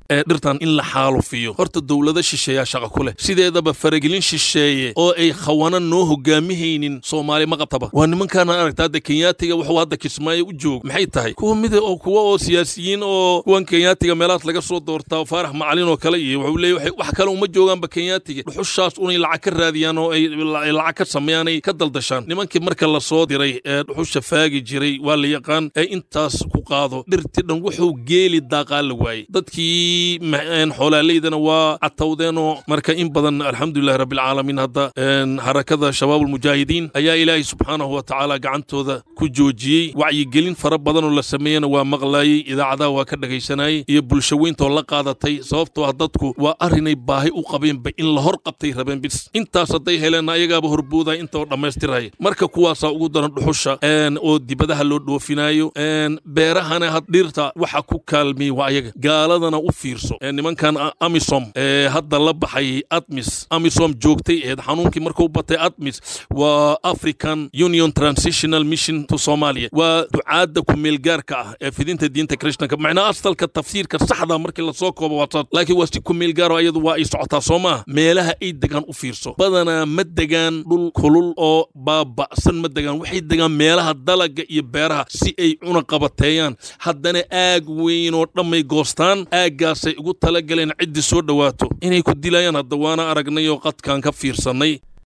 ee dhirtan in la xaalufiyo horta dowlado shisheeyaa shaqa ku leh sideedaba faragelin shisheeye oo ay khawana noo hogaamihaynin soomaali ma qabtaba waa nimankaana aragta hadda kenyaatiga wuxuu hadda kismaayo u joog maxay tahay kuwa mid oo kuwa oo siyaasiyiin oo kuwan kenyaatiga meelahaas laga soo doortaa faarax macalin oo kale iyo wuxuu leeyahay wax kale uma joogaanba kenyaatiga dhuxushaas unay lacag ka raadiyaan oo ay lacag ka sameeyaan ay ka daldashaan nimankii marka la soo diray ee dhuxusha faagi jiray waa la yaqaan ee intaas ku qaado dhirti dhan wuxuu geeli daaqaa la waayey dadkii xoolaaleydana waa catawdeenoo marka in badan alxamdulilahi rabbilcaalamiin hadda harakada shabaab almujaahidiin ayaa ilaahay subxaanahu wa tacaala gacantooda ku joojiyey wacyigelin fara badanoo la sameeyena waa maqlaayey idaacadaha waa ka dhagaysanayey iyo bulshaweyntaoo la qaadatay sababtoo ah dadku waa arrinay baahi u qabeenba in la hor qabtay rabeen bis intaas hadday heleen ayagaaba horboodaya intaoo dhammaystiraya marka kuwaasaa ugu daran dhuxusha oo dibadaha loo dhoofinaayo beerahana had dhirta waxa ku kaalmiyey waa ayaga gaaladana u fiirso nimankan amisom ee hadda la baxay admis amisom joogtay eed xanuunkii markuu batay admis waa african union transitional mission to somalia waa ducaadda kumeelgaarka ah ee fidinta diinta krishtanka macnaa asalka tafsiirka saxda markii lasoo koobo waa saas laakiin waa si kumeelgaaro ayadu waa ay socotaa soo maaha meelaha ay degaan u fiirso badanaa ma degaan dhul kulul oo baaba'san ma degaan waxay degaan meelaha dalaga iyo beeraha si ay cuna qabateeyaan haddana aag weyn oo dhammay goostaan aaggaasay ugu talagaleen ciddii soo dhowaato inay ku dilayaan hadda waana aragnay oo qadkaan ka fiirsannay